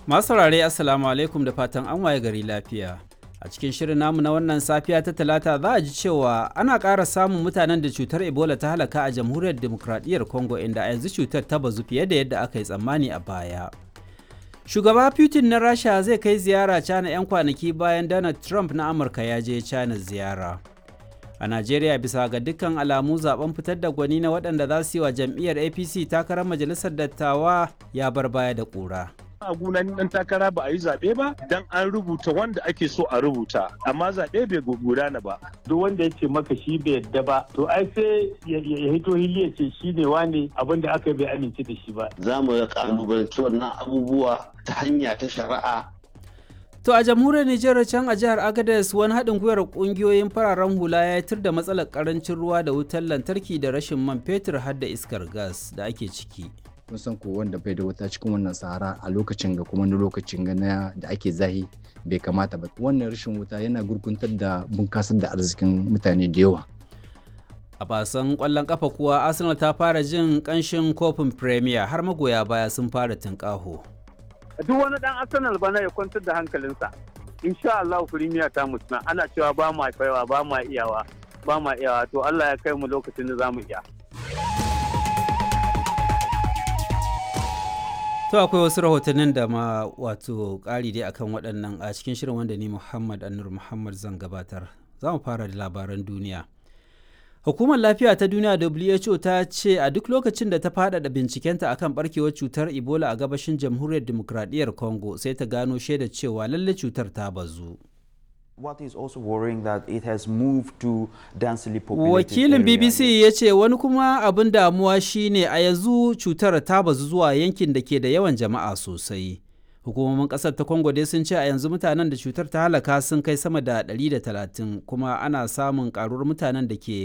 Masu saurare Assalamu alaikum da fatan an waye gari lafiya. A cikin shirin namu na wannan safiya ta talata za a ji cewa ana ƙara samun mutanen da cutar Ebola ta halaka a jamhuriyar demokradiyyar Congo inda a yanzu cutar ta bazu fiye da yadda aka yi tsammani a baya. Shugaba Putin na Rasha zai kai ziyara China 'yan kwanaki bayan Donald Trump na Amurka ya je China ziyara. A Najeriya bisa ga dukkan alamu zaben fitar da gwani na waɗanda za su yi wa jam'iyyar APC takarar majalisar dattawa ya bar baya da ƙura. a gunan dan takara ba a yi zaɓe ba dan an rubuta wanda ake so a rubuta amma zaɓe bai gudana ba duk wanda ya ce maka shi bai yadda ba to ai sai ya hito hili ya ce shi ne wane abin da aka bai amince da shi ba za mu ga kalubalanci wannan abubuwa ta hanya ta shari'a To a jamhuriyar Nijar can a jihar Agadez wani haɗin gwiwar ƙungiyoyin fararen hula ya tir da matsalar ƙarancin ruwa da wutar lantarki da rashin man fetur har da iskar gas da ake ciki. kun san ko wanda bai da wuta cikin wannan sahara a lokacin ga kuma na lokacin ga na da ake zahi bai kamata ba wannan rashin wuta yana gurguntar da bunkasar da arzikin mutane da yawa A basan ƙwallon ƙafa kuwa Arsenal ta fara jin ƙanshin kofin Premier har magoya baya sun fara tunƙaho. duk wani dan arsenal bana ya kwantar da hankalinsa insha Allah firimiya ta mutuna ana cewa ba ma kaiwa ba ma iyawa ba ma iyawa to Allah ya kai mu lokacin da zamu iya To akwai wasu rahotannin da ma wato ƙari dai akan waɗannan a cikin shirin wanda ni Muhammad Anur Muhammad zan gabatar. Za mu fara da labaran duniya. Hukumar Lafiya ta Duniya WHO ta ce a duk lokacin da ta faɗaɗa bincikenta akan barkewar cutar Ebola a gabashin Jamhuriyar Dimokuraɗiyyar Congo sai ta gano shaida cewa lalle cutar ta bazu. What is also worrying that it has moved to densely populated Wakilin area. BBC ya ce wani kuma abin damuwa shine a yanzu cutar ta bazu zuwa yankin da ke da yawan jama'a sosai. Hukumomin ƙasar ta Congo dai sun ce a yanzu mutanen da cutar ta halaka sun kai sama da 130 kuma ana samun ƙaruwar mutanen da ke